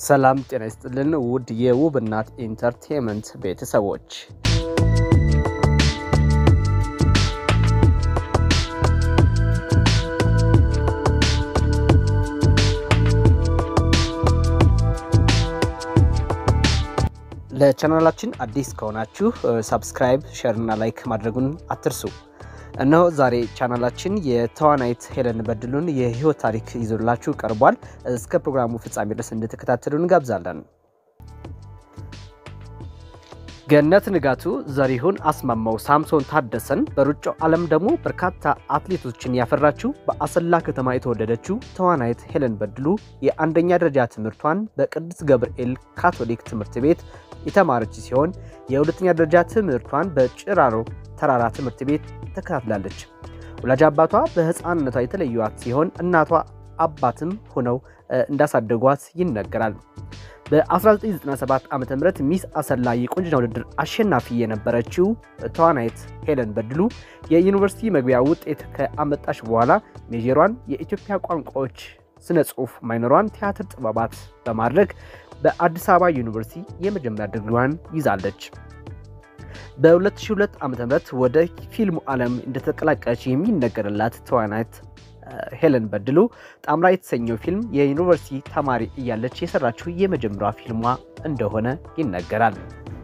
ሰላም ጤና ይስጥልን ውድ የውብ እናት ኢንተርቴንመንት ቤተሰቦች ለቻናላችን አዲስ ከሆናችሁ ሳብስክራይብ፣ ሼር እና ላይክ ማድረጉን አትርሱ። እነሆ ዛሬ ቻናላችን የተዋናይት ሄለን በድሉን የህይወት ታሪክ ይዞላችሁ ቀርቧል። እስከ ፕሮግራሙ ፍጻሜ ድረስ እንድትከታተሉ እንጋብዛለን። ገነት ንጋቱ፣ ዘሪሁን አስማማው፣ ሳምሶን ታደሰን በሩጫው ዓለም ደግሞ በርካታ አትሌቶችን ያፈራችው በአሰላ ከተማ የተወለደችው ተዋናይት ሄለን በድሉ የአንደኛ ደረጃ ትምህርቷን በቅዱስ ገብርኤል ካቶሊክ ትምህርት ቤት የተማረች ሲሆን የሁለተኛ ደረጃ ትምህርቷን በጭራሮ ተራራ ትምህርት ቤት ተከታትላለች። ወላጅ አባቷ በህፃንነቷ የተለዩዋት ሲሆን እናቷ አባትም ሆነው እንዳሳደጓት ይነገራል። በ1997 ዓ ም ሚስ አሰላ የቁንጅና ውድድር አሸናፊ የነበረችው ተዋናይት ሄለን በድሉ የዩኒቨርሲቲ መግቢያ ውጤት ከአመጣች በኋላ ሜጀሯን የኢትዮጵያ ቋንቋዎች ስነ ጽሁፍ፣ ማይነሯን ቲያትር ጥበባት በማድረግ በአዲስ አበባ ዩኒቨርሲቲ የመጀመሪያ ድግሪዋን ይዛለች። በ2002 ዓ ም ወደ ፊልሙ ዓለም እንደተቀላቀለች የሚነገርላት ተዋናይት ሄለን በድሉ ጣምራ የተሰኘው ፊልም የዩኒቨርሲቲ ተማሪ እያለች የሰራችው የመጀመሪያ ፊልሟ እንደሆነ ይነገራል።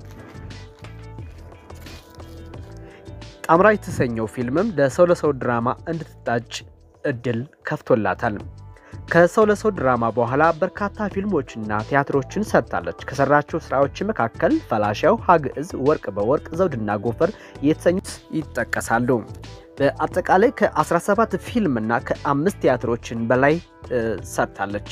ጣምራ የተሰኘው ፊልምም ለሰው ለሰው ድራማ እንድትታጭ እድል ከፍቶላታል። ከሰው ለሰው ድራማ በኋላ በርካታ ፊልሞችና ቲያትሮችን ሰርታለች። ከሰራቸው ስራዎች መካከል ፈላሻው፣ ሀግዕዝ፣ ወርቅ በወርቅ፣ ዘውድና ጎፈር የተሰኙት ይጠቀሳሉ። በአጠቃላይ ከ17 ፊልምና ከአምስት ቲያትሮችን በላይ ሰርታለች።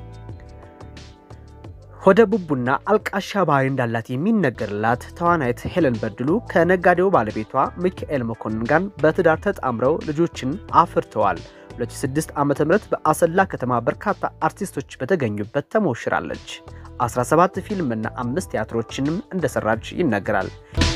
ሆደ ቡቡና አልቃሻ ባህሪ እንዳላት የሚነገርላት ተዋናይት ሄለን በድሉ ከነጋዴው ባለቤቷ ሚካኤል መኮንን ጋር በትዳር ተጣምረው ልጆችን አፍርተዋል። 2006 ዓ.ም በአሰላ ከተማ በርካታ አርቲስቶች በተገኙበት ተሞሽራለች። 17 ፊልምና አምስት ቲያትሮችንም እንደሰራች ይነገራል።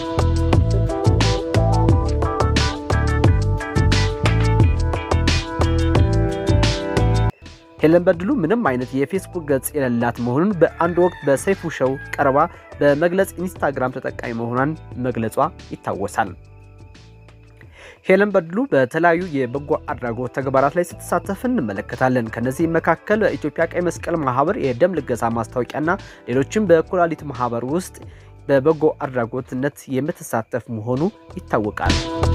ሄለን በድሉ ምንም አይነት የፌስቡክ ገጽ የሌላት መሆኑን በአንድ ወቅት በሰይፉ ሾው ቀርባ በመግለጽ ኢንስታግራም ተጠቃሚ መሆኗን መግለጿ ይታወሳል። ሄለን በድሉ በተለያዩ የበጎ አድራጎት ተግባራት ላይ ስትሳተፍ እንመለከታለን። ከነዚህም መካከል በኢትዮጵያ ቀይ መስቀል ማህበር የደም ልገሳ ማስታወቂያና ሌሎችም በኩላሊት ማህበር ውስጥ በበጎ አድራጎትነት የምትሳተፍ መሆኑ ይታወቃል።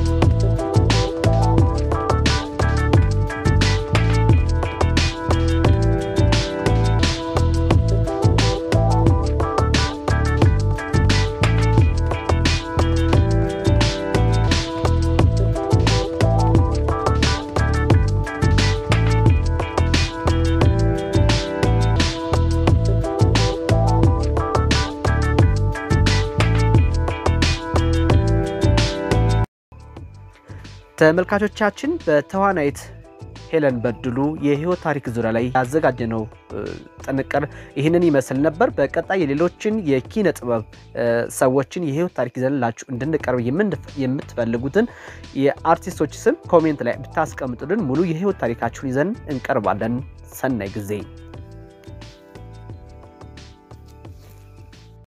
ተመልካቾቻችን በተዋናይት ሄለን በድሉ የህይወት ታሪክ ዙሪያ ላይ ያዘጋጀነው ጥንቅር ይህንን ይመስል ነበር። በቀጣይ የሌሎችን የኪነ ጥበብ ሰዎችን የህይወት ታሪክ ይዘንላችሁ እንድንቀርብ የምትፈልጉትን የአርቲስቶች ስም ኮሜንት ላይ ብታስቀምጡልን ሙሉ የህይወት ታሪካችሁን ይዘን እንቀርባለን። ሰናይ ጊዜ